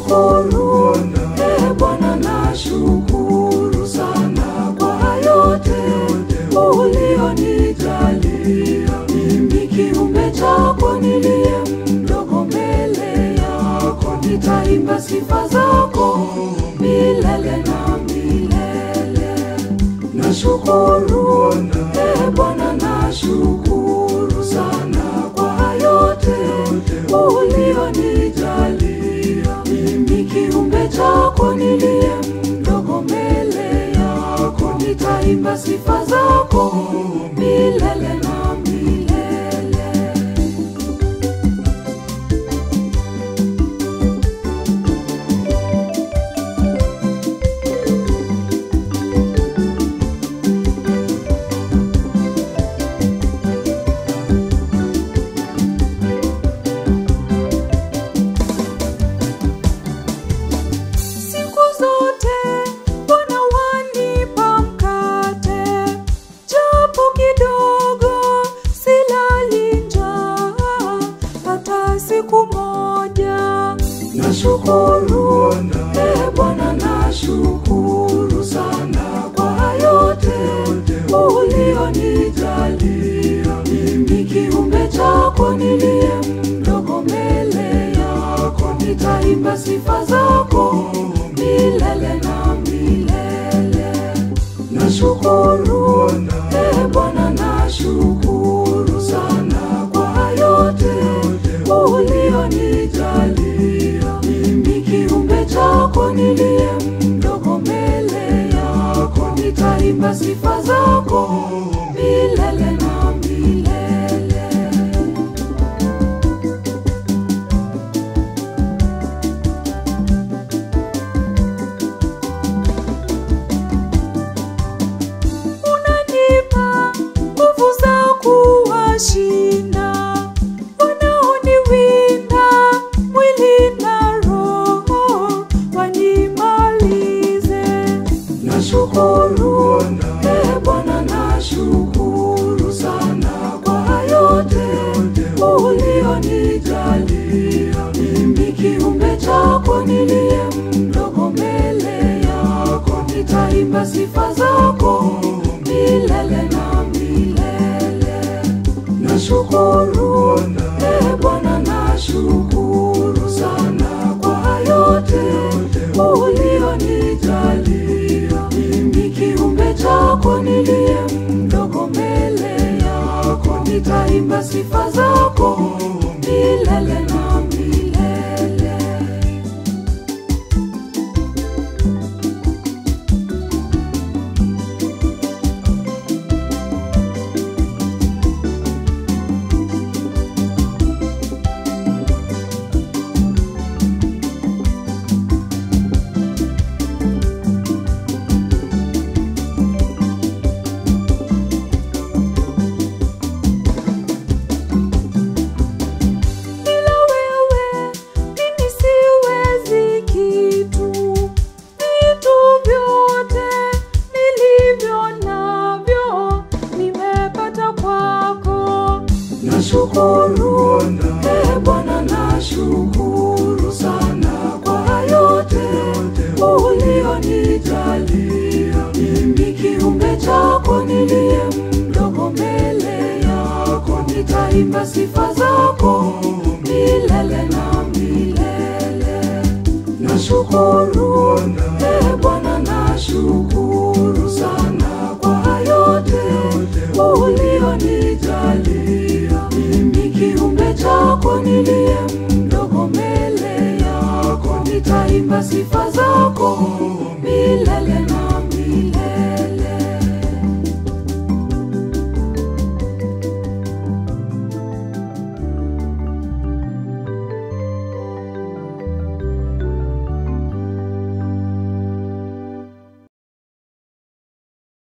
Nashukuru e Bwana, nashukuru sana kwa yote ulionijalia. Mimi kiumbe chako niliye mdogo mbele yako, nitaimba sifa zako milele na milele. Nashukuru e Bwana, nashukuru sana kwa yote ulionijalia. Mimi kiumbe chako niliye mdogo mbele yako, nitaimba sifa zako milele na milele. Siku zote Bwana wanipa mkate, japo kidogo, silali njaa hata siku moja. Nashukuru e Bwana, nashukuru sana kwa yote ulionijalia. Mimi kiumbe chako niliye mdogo mbele yako, nitaimba sifa zako milele na milele. Nashukuru e Bwana, nashukuru sana kwa yote ulionijalia. Mimi kiumbe chako niliye mdogo mbele yako, nitaimba sifa zako milele na milele. unanipa nguvu za kuwashinda wanaoniwinda mwili na roho wanimalize. Nashukuru e Bwana, nashukuru sana kwa yote ulionijalia. Mimi kiumbe chako niliye mdogo mbele yako, nitaimba sifa zako milele na milele. Nashukuru e Bwana, nashukuru sana kwa yote ulionijalia. Mimi kiumbe chako niliye mdogo mbele yako, nitaimba sifa zako milele na milele. Bila wewe mimi siwezi kitu, vitu vyote nilivyo navyo nimepata kwako. Nashukuru e Bwana, nashukuru sana kwa yote ulionijalia. Mimi kiumbe chako niliye mdogo mbele yako, nitaimba sifa zako milele na milele. Nashukuru e Bwana, nashukuru sana kwa yote ulionijalia. Mimi kiumbe chako niliye mdogo mbele yako, nitaimba sifa zako